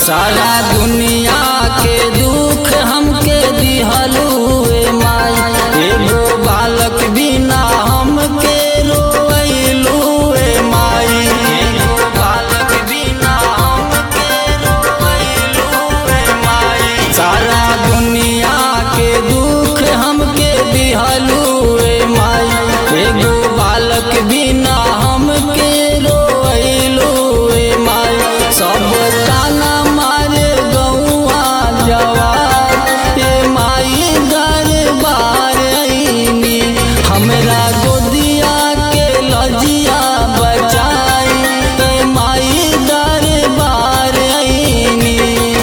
सारा दुनिया के दुख हमके दिहलुए माई एगो बालक बिना हमके रोइलुए माई एगो बालक बिना हमके रोइलुए माई सारा दुनिया के दुख हमके दिहलुए माई एगो बालक बिना हमके रोइलुए माई सब ताना मारे गौआ जवार ए माई दरबार आईनी हमरा गोदिया के लजिया बचाई ए माई दरबार आईनी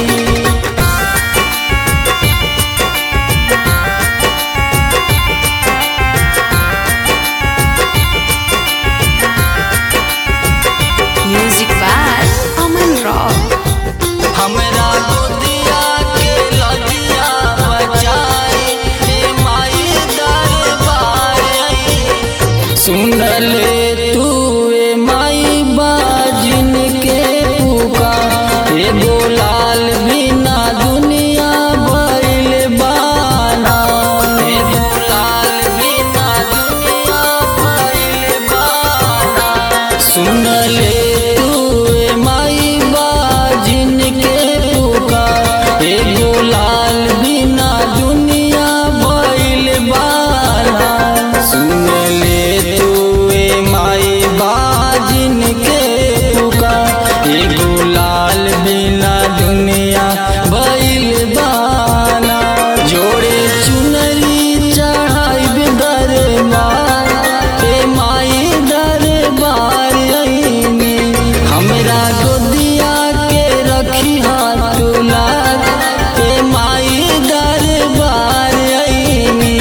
Music by Aman Rock. हमरा गोदिया के लजिया बचाई हे माई दरबार आई। सुन ले तू ए माई बाजिन के पुकार एगो लाल बिना दुनिया भइल बाना एगो लाल बिना दुनिया भइल बाना सुन ले तू ए माई बाजिन के पुकार एगो लाल बिना दुनिया भइल बाना सुन ले तू ए माई बाजिन के पुकार एगो लाल बिना दुनिया भइल बाना जोड़े चुनरी चढ़ाई दरबार हे माई दरबार आईनी हमरा गोदिया के रखी हाथ तुलार हे माई दरबार आईनी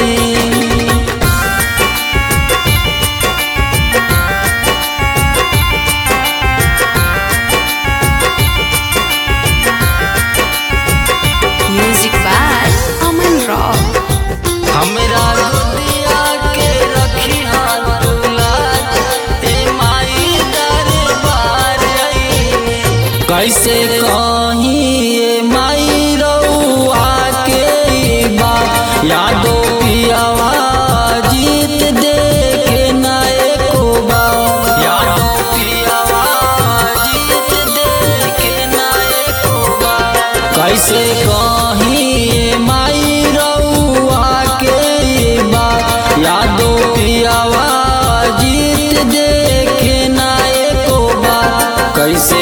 Music by Aman Rock. हमरा गोदिया के रखी हाथ तुलार हे माई दरबार आईनी कैसे कहीं ये माई रउआ के ई बात यादो पियावा जीत दे के ना एको बार यादो पियावा जीत दे के ना एको बार कैसे कहीं ये माई रउआ के ई बात यादो पियावा जीत दे के ना एको बार कैसे